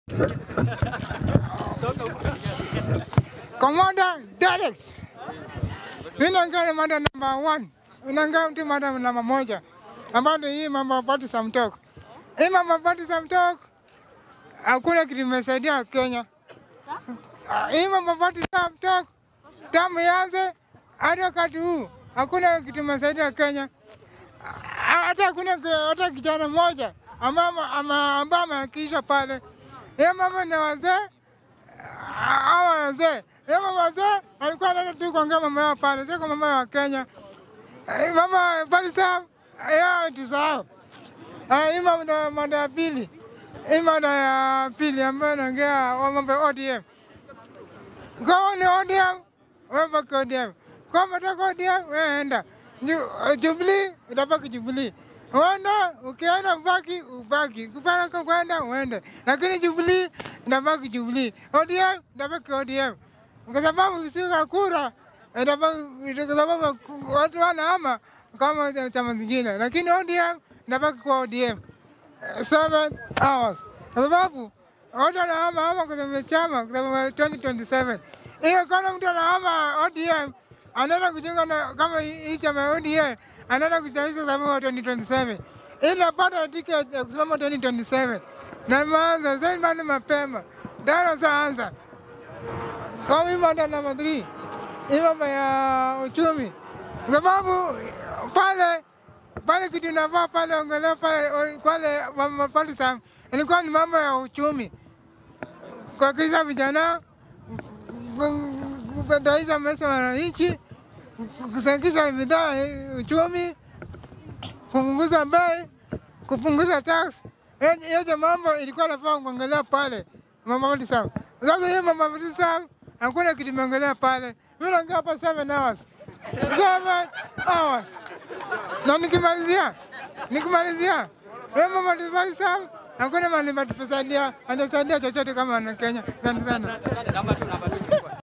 Commander Direct. Mimi naongea ni mada number one. Naongea mtu mada namba moja ambayo ni hii mambo ya party some talk. Hii mambo ya party some talk hakuna kitu imesaidia Kenya. Ah, Hii mambo ya party some talk tamu yanze hadi wakati huu hakuna kitu imesaidia Kenya. Ah, Hata hakuna ki- hata kijana mmoja ambaye ambaye ameakisha pale. Hii mambo ni wazee hawa wazee Hema wazee walikuwa wanaenda tu kuongea mambo yao pale, sio kwa mambo ya Kenya. Eh, Mama Falisa yao tusahau. Ah, Hii mada mada ya pili, hii mada ya pili ambayo naongea wa mambo ya ODM. Kama ni ODM, wewe baki ODM. Kama unataka ODM, wewe enda. Ju- Jubilee, utabaki Jubilee. Uenda, ukienda ubaki, ubaki. Ukipenda kwenda, uende. Lakini Jubilee, inabaki Jubilee. ODM, inabaki ODM. Kwa sababu ukishika kura, inabaki, kwa sababu watu wanahama kama chama zingine. Lakini ODM, inabaki kwa ODM seven hours kwa sababu watu wanahama hama kwa sababu ya chama kwa sababu ya 2027. Hiyo kama mtu anahama ODM anaenda kujiunga na kama hii chama ya ODM anaenda kujitayarisha kwa sababu ya 2027 ili apate tiketi ya kusimama 2027 na maanza zaidi bado mapema daro saanza kama hii mada namba 3 hii mambo ya uchumi kwa sababu pale pale kitu inafaa pale ongelea pale pale mama pale sam ilikuwa ni mambo ya uchumi kuhakikisha vijana kupataisha maisha ya wananchi kusanikisha bidhaa eh, uchumi kupunguza bei kupunguza tax yote mambo ilikuwa nafaa kuongelea pale mama pale sam sasa hiyo mama pale sam hakuna kitu imeongelea pale mimi naongea hapa 7 hours 7 hours na nikimalizia nikimalizia wewe mama Divai Sam hakuna mahali patusaidia anasaidia chochote kama wana Kenya. Asante sana. Namba tu, namba tu.